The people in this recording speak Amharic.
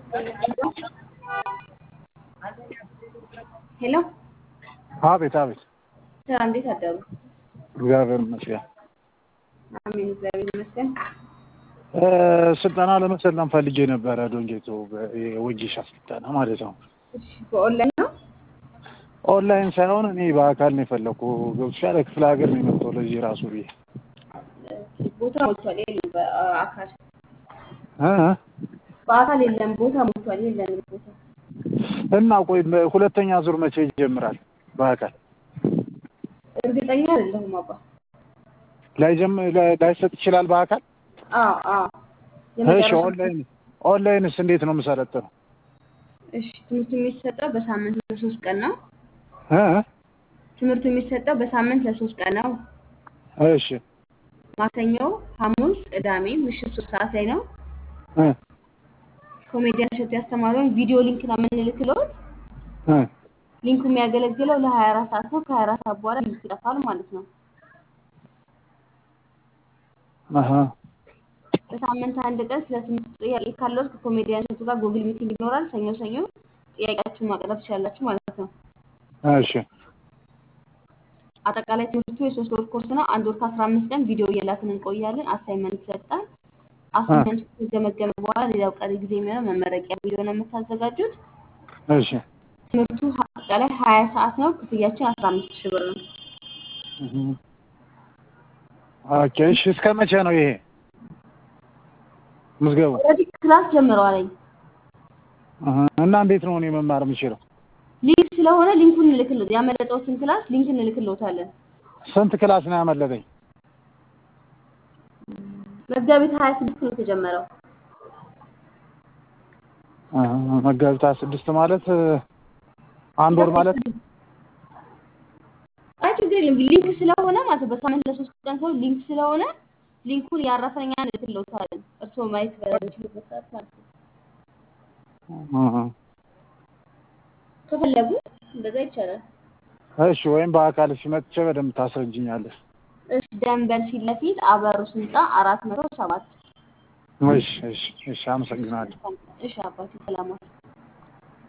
ሄሎ አቤት አቤት። ስራ እንዴት አደሩ? እግዚአብሔር ይመስገን። አሜን፣ እግዚአብሔር ይመስገን። እ ስልጠና ለመሰልጠን ፈልጌ ነበረ። ዶንጌቶ የወጌሻ ስልጠና ማለት ነው። እሺ፣ በኦንላይን ነው? ኦንላይን ሳይሆን እኔ በአካል ነው የፈለኩ። ገብቶሻል? ክፍለ ሀገር ነው የመጣው ለዚህ ራሱ ብዬ ቦታ ሞልቷል። የለም በአካል እ በአካል የለም ቦታ ሞልቷል። የለንም ቦታ እና ቆይ ሁለተኛ ዙር መቼ ይጀምራል? በአካል እርግጠኛ አይደለሁም አባ። ላይጀም ላይሰጥ ይችላል በአካል አዎ አዎ። እሺ። የመጨረሻ ኦንላይን ኦንላይንስ እንዴት ነው የምሰለጥነው? እሺ፣ ትምህርቱ የሚሰጠው በሳምንት ለሶስት ቀን ነው። እ ትምህርቱ የሚሰጠው በሳምንት ለሶስት ቀን ነው። እሺ ማክሰኞ፣ ሐሙስ፣ ቅዳሜ ምሽት ሶስት ሰዓት ላይ ነው። እ ኮሜዲያን እሸቱ ያስተማረውን ቪዲዮ ሊንክ ነው የምንልክልዎት። እ ሊንኩ የሚያገለግለው ለሀያ አራት ሰዓት ነው። ከሀያ አራት ሰዓት በኋላ ሊንኩ ይጠፋል ማለት ነው። አሀ በሳምንት አንድ ቀን ስለ ትምህርት ጥያቄ ካለዎት ከኮሜዲያን እሸቱ ጋር ጉግል ሚቲንግ ይኖራል። ሰኞ ሰኞ ጥያቄያችሁን ማቅረብ ትችላላችሁ ማለት ነው። እሺ አጠቃላይ ትምህርቱ የሶስት ወር ኮርስ ነው። አንድ ወር ከአስራ አምስት ቀን ቪዲዮ እየላክን እንቆያለን። አሳይመንት ይሰጣል። አሳይመንቱ ከተገመገመ በኋላ ሌላው ቀሪ ጊዜ የሚሆነው መመረቂያ ቪዲዮ ነው የምታዘጋጁት። እሺ ትምህርቱ አጠቃላይ ሀያ ሰዓት ነው። ክፍያችን አስራ አምስት ሺህ ብር ነው። እህ ኦኬ። እሺ እስከ መቼ ነው ይሄ ምዝገቡ? ኦልሬዲ ክላስ ጀምረዋል። እህ እና እንዴት ነው እኔ መማር የምችለው? ሊንክ ስለሆነ ሊንኩን እንልክልዎት ያመለጠዎትን ክላስ ሊንክ እንልክልዎታለን። ስንት ክላስ ነው ያመለጠኝ? መጋቢት ሀያ ስድስት ነው የተጀመረው። እህ መጋቢት ሃያ ስድስት ማለት አንድ ወር ማለት አይ ችግር የለም። ሊንክ ስለሆነ ማለት ነው። በሳምንት ለሶስት ቀን ሰው ሊንክ ስለሆነ ሊንኩን ያረፈኛ እንልክልዎታለን። እርስዎ ማየት በሚችሉበት ሰዓት ማለት ነው። እህ ከፈለጉ እንደዛ ይቻላል። እሺ ወይም በአካል ሲመጥቼ በደንብ ታስረጅኛለሽ። እሺ ደንበል ፊት ለፊት አበሩስ ህንፃ አራት መቶ ሰባት እሺ እሺ እሺ አመሰግናለሁ። እሺ አባቴ ሰላም ዋል።